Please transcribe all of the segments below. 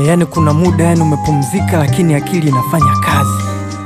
Eh, yani kuna muda yani umepumzika lakini akili inafanya kazi.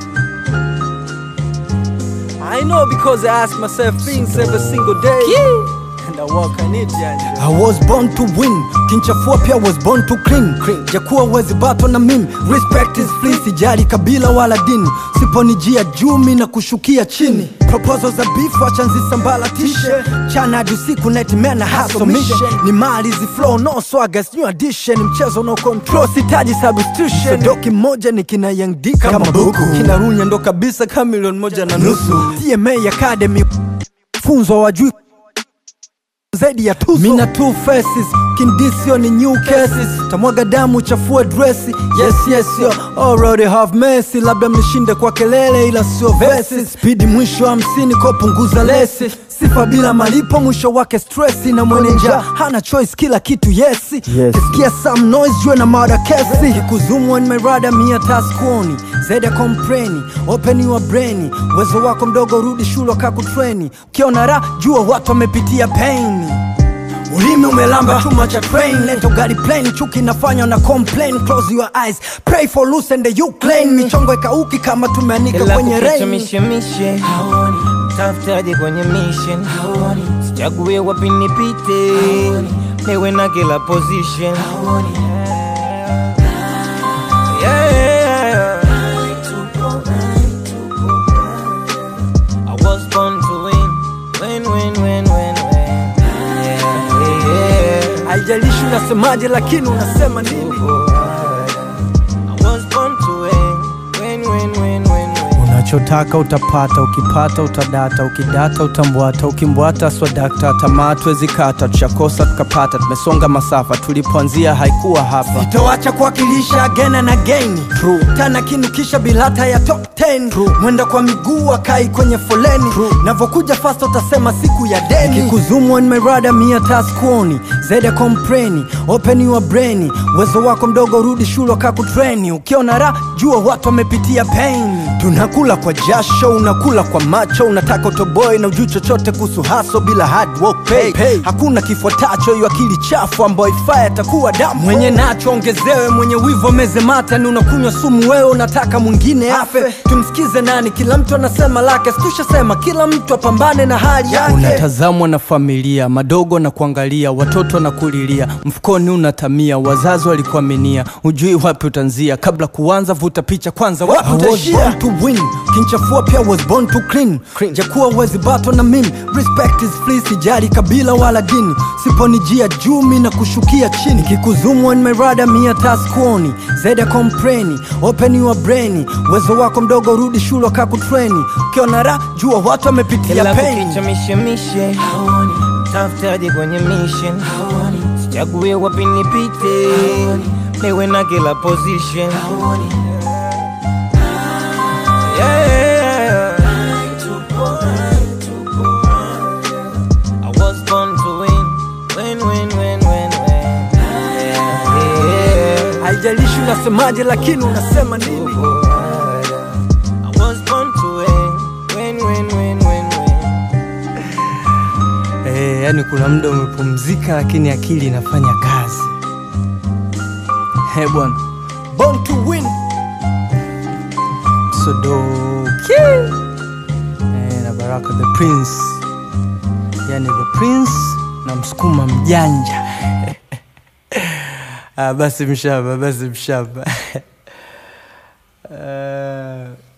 I know because I ask myself things every single day. And I work on it yani. I was born to win, kinchafua pia was born to clean. Jakuwa wezi bato na mimi, respect is free, sijali kabila wala dini. Siponijia juu mi na kushukia chini. Proposal za beef wacha nzisambalatishe. Chana hadi usiku nightmare na hustle mission. Ni mali zi flow no swagger, it's new addition. Mchezo no control, sitaji substitution. Doki moja ni kina Young D kama buku. Kina Runya ndo kabisa kama milioni moja na nusu. TMA Academy funzo wajui zaidi ya tuzo. Mina two faces, kindisio ni new cases. Tamwaga damu chafua dresi. Yes yes yo, already have mercy. Labda mnishinde kwa kelele ila sio verses. Speed mwisho hamsini kwa punguza lesi. Sifa bila malipo mwisho wake stressi na mwenye njaa hana choice kila kitu yesi. Yes. Kisikia some noise jue na mada kesi. Kikuzumu on my radar mia taskuoni. Zaidi ya kompreni, open your brain. Uwezo wako mdogo rudi shule wakakutreni. Ukiona ra jua watu wamepitia pain. Ulimi umelamba chuma cha train Leta ugali plain chuki inafanya na complain Close your eyes Pray for loose and you claim Michongo ikauki kama tumeanika Kila kwenye kukicha rain mishemishe tafutaje kwenye mission sichague wapi nipite niwe na kila position Yeah. I was born to win, win, win, win, win, win. Yeah, yeah. Haijalishi unasemaje lakini unasema nini I was born to win, win, win, win, win, win. Unachotaka utapata, ukipata utadata, ukidata utambwata, ukimbwata swadakta, tamaa tuwezi kata, tushakosa tukapata, tumesonga masafa, tulipoanzia haikuwa hapa. Sitoacha kuwakilisha again and again, True. tana kinukisha bilata ya top 10 True. mwenda kwa miguu akai kwenye foleni, navokuja fast utasema siku ya deni, kikuzumu on my radar mia taskuoni, zaidi ya kompreni, open your brain, uwezo wako mdogo rudi shule wakakutreni, ukiona ra jua watu wamepitia pain tunakula kwa jasho unakula kwa macho unataka utoboe na ujui chochote kuhusu haso bila hard work pay. Pay. hakuna kifuatacho hiyo akili chafu ambayo ifaa atakuwa damu mwenye nacho ongezewe mwenye wivu ameze mata ni unakunywa sumu wewe unataka mwingine afe tumsikize nani kila mtu anasema lake situshasema kila mtu apambane na hali yake unatazamwa na familia madogo na kuangalia watoto na kulilia mfukoni unatamia wazazi walikuaminia ujui wapi utanzia kabla kuanza vuta picha kwanza wapi utaishia to win kinchafua pia was born to clean, jakuwa wezi bato na mimi respect is free sijali kabila wala dini siponijia jumi na kushukia chini kikuzumu on my radar mia taskuoni zaidi ya kompreni open your brain uwezo wako mdogo rudi shule wakakutreni ukiona ra jua watu wamepitia Kila pain kukicha mishemishe tafutaje kwenye mission sichague wapi nipite niwe na kila position Yeah. I was born to win, win, win, win, win, win. Yeah, yeah. haijalishi unasemaje lakini unasema nini I was born to win, win, win, win, win, win. Eh, yani kuna muda umepumzika lakini akili inafanya kazi. He bwana, born to win. Sodoki eh, na Baraka the Prince, yani the Prince na msukuma mjanja ah, basi mshamba, basi mshamba uh...